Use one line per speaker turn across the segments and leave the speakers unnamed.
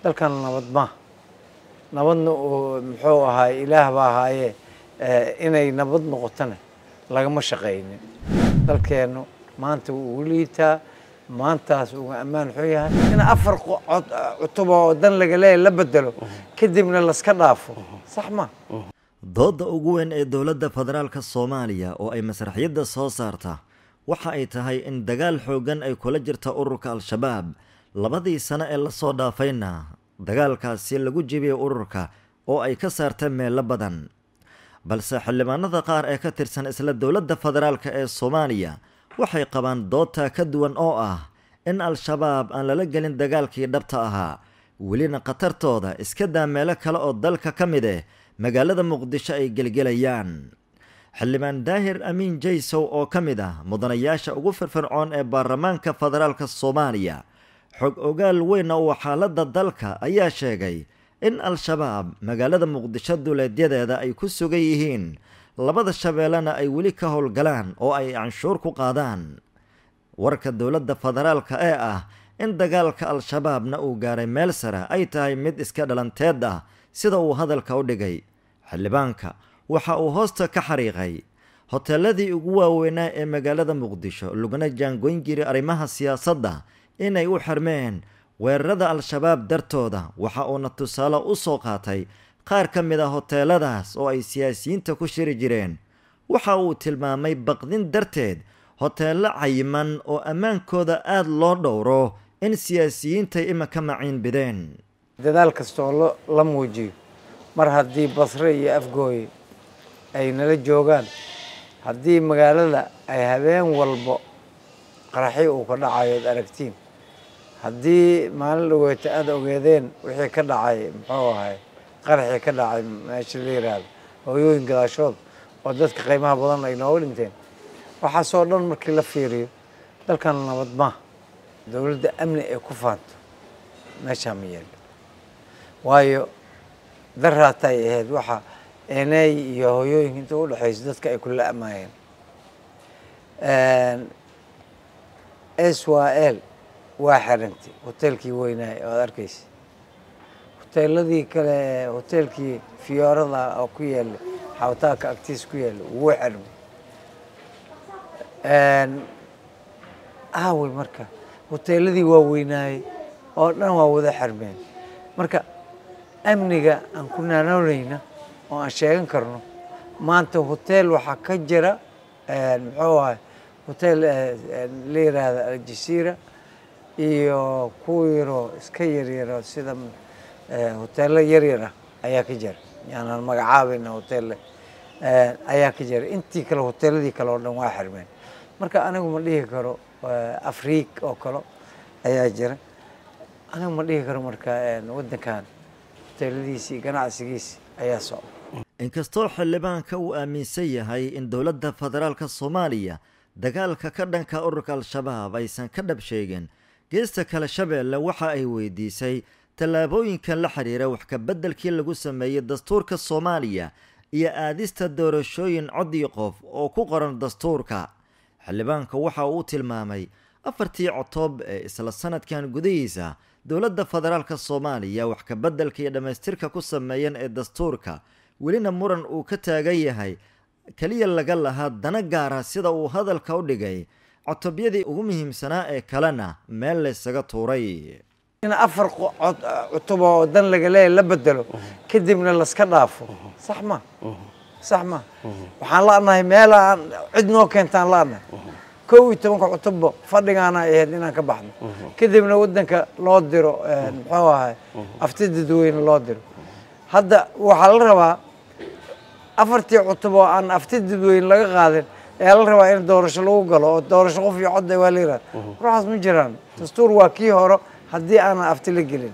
dalkan nabad ma nabadna uu muxuu ahaay ilaah baa ahaayee inay nabad noqotona lagama shaqaynin dalkeennu maanta wuu liitaa maantaas uga ammaan xun yahay in afar cutuba oo dan laga leeya la bedelo kadibna laska dhaafo sax ma
doodda ugu weyn ee dowladda federaalka soomaaliya oo ay masraxiyadda soo saarta waxa ay tahay in dagaal xooggan ay kula jirta ururka al-shabaab labadii sano ee lasoo dhaafayna dagaalkaasi lagu jebiyey ururka oo ay ka saarta meelo badan balse xildhibaanada qaar ee ka tirsan isla dowladda federaalka ee soomaaliya waxay qabaan doodta ka duwan oo ah in al-shabaab aan lala gelin dagaalkii dhabta ahaa welina khatartooda iska daa meelo kale oo dalka ka mid eh magaalada muqdisho ay gelgelayaan xildhibaan daahir amiin jaysow oo ka mid ah mudanayaasha ugu firfircoon ee baarlamaanka federaalka soomaaliya xog ogaal weyna uu xaaladda dalka ayaa sheegay in al-shabaab magaalada muqdisho duleedyadeeda ay ku sugan yihiin labada shabeellena ay weli ka howlgalaan oo ay canshuur ku qaadaan warka dowladda federaalka ee ah in dagaalka al-shabaabna uu gaaray meel sare ay tahay mid iska dhalanteed ah sida uu hadalka u dhigay xildhibaanka waxa uu hoosta ka xariiqay hoteeladii ugu waaweynaa ee magaalada muqdisho laguna jaangoyn jiray arrimaha siyaasadda inay u xirmeen weerarada al-shabaab dartooda waxa uuna tusaale u soo qaatay qaar ka mid a hoteeladaas oo ay siyaasiyiinta ku shiri jireen waxa uu tilmaamay baqdin darteed hoteello cayiman oo ammaankooda aada loo dhowro in siyaasiyiintay imaka maciin bideen
dadaal kasta oo la muujiyo mar haddii basre iyo afgooye ay nala joogaan haddii magaalada ay habeen walbo qaraxyo uu ka dhacayo ad aragtiin haddii maalin dhaweeta aada ogeedeen wixii ka dhacay muxuu ahay qaraxii ka dhacay meesha la yiraahdo hooyooyin gadaashood oo dadka qiimaha badan ay nooga dhinteen waxaasoo dhan markii la fiiriyo dalkan nabad ma dowladda amni ay ku faanto meeshaa ma yeelo waayo daraatay ahayd waxa eney iyo hooyooyinka inta u dhexayso dadka ay kula amaayeen s y l waa xirantay hoteelkii weynaay oo ad arkaysa hoteeladii kale hoteelkii fiyoorada oo ku yaala xawtaaka agtiis ku yaala wuu xirmay aawey marka hoteeladii waa weynaayey oo dhan waa wada xirmeen marka amniga aan ku naanoonayna oo aan sheegan karno maanta hoteel waxaa ka jira muxuu ahay hotel la yiraahda aljasiira iyo kuwa yaroo iska yaryaro sida hoteelo yaryara ayaa ka jira yaanaan magacaabayna hotel ayaa ka jira intii kale hoteeladii kale oo dhan waa xirmeen marka anigu ma dhihi karo afriik oo kale ayaa jira anigu ma dhihi karo marka waddankan hoteeladiisii ganacsigiisi ayaa socda
inkastoo xildhibaanka uu aaminsan yahay in dowladda federaalka soomaaliya dagaalka ka dhanka ururka al-shabaab aysan ka dhab sheegin geesta kale shabeelle waxa ay weydiisay tallaabooyinkan la xiriira wax ka beddelkii lagu sameeyey dastuurka soomaaliya iyo aadista doorashooyin codii qof oo ku qoran dastuurka xildhibaanka waxa uu tilmaamay afartii cotoob ee isla sanadkan gudihiisa dowladda federaalka soomaaliya wax ka beddelka iyo dhammaystirka ku sameeyeen ee dastuurka welina muran uu ka taagan yahay keliya laga lahaa dana gaara sida uu hadalka u dhigay cotobyadii ugu muhiimsanaa ee kalena meel laysaga tuuray
in afar cutuba oo dan laga leeya la bedelo kadibna laska dhaafo sax ma sax ma waxaan la'nahay meel aan cid noo keentaan la'nahay kow iyo tobanka cutubba fadhigaana ahayd inaan ka baxno kadibna waddanka loo diro muxuu ahay afti dadweyne loo diro hadda waxaa la rabaa afartii cutub oo aan afti dadweyne laga qaadin ayaa la rabaa in doorasho lagu galo oo doorasho qof iyo codda waa la yirahda ruuxaas ma jiraan dastuur waa kii hore haddii aanan afti la gelin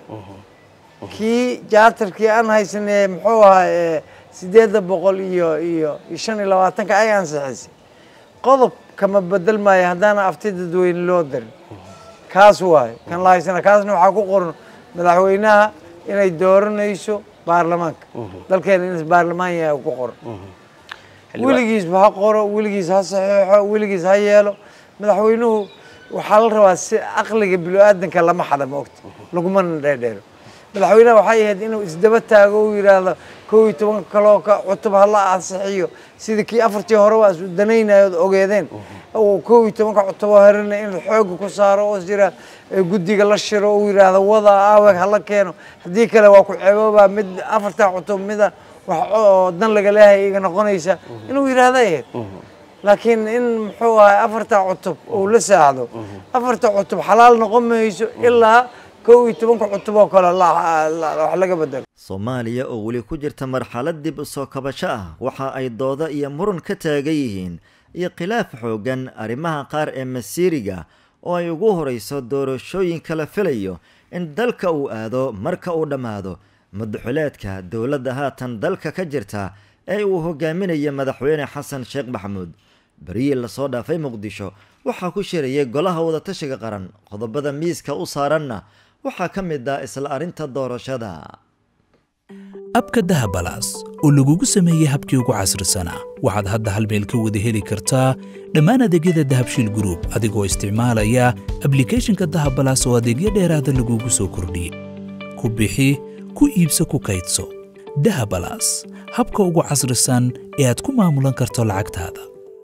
kii jaatarkii aan haysanee muxuu ahaa sideedda boqol iyo iyo iyo shan iyo labaatanka ay ansixisay qodob kama bedel maayo haddaana afti dadweyne loo darin kaas waayo kan la haysana kaasna waxaa ku qoran madaxweynaha inay dooranayso baarlamaanka dalkeena in baarlamaan yahay ku qoran weligiisba ha qoro weligiis ha saxeexo weligiis ha yeelo madaxweynuhu waxaa la rabaa si aqliga bilo-aadanka lama xada ma ogta lagumana dheerdheero madaxweynaha waxay ahayd inuu isdaba taago uu yidhaahdo kow iyo toban kaloo ka cutub hala ansixiyo sidii kii afartii hore waa isu danaynayo od ogeedeen uu kow iyo tobanka cutub oo herina in xooga ku saaro oo jira guddiga la shiro uu yidhaahdo wada aaweg hala keeno haddii kale waa ku ceeboobaa mid afartaa cutub mida wax oo dan laga leehay iga noqonaysa inuu yidhaahdo ahayd laakiin in muxuu ahay afarta cutub uu la saacdo afarta cutub xalaal noqon mayso ilaa kow iyo tobanka cutub oo kale wax laga bedelo
soomaaliya oo weli ku jirta marxalad dib u soo kabasho ah waxa ay dooda iyo muran ka taagan yihiin iyo khilaaf xooggan arrimaha qaar ee masiiriga oo ay ugu horayso doorashooyinka la filayo in dalka uu aado marka uu dhammaado madaxuleedka dowladda haatan dalka ka jirta ee uu hogaaminaya madaxweyne xasan sheekh maxamuud berihii lasoo dhaafay muqdisho waxaa ku shirayay golaha wadatashiga qaran qodobada miiska u saaranna waxaa ka mid ah isla arrinta doorashada
abka dahabalaas oo lagugu sameeyey habkii ugu casrisanaa waxaad hadda hal meel ka wada heli kartaa dhammaan adeegyada dahabshiil gruub adigoo isticmaalaya ablikhethonka dahabalaas oo adeegyo dheeraada lagugu soo kordhiyey ku bixi ku iibso ku kaydso dahabalaas habka ugu casrisan ee aad ku maamulan karto lacagtaada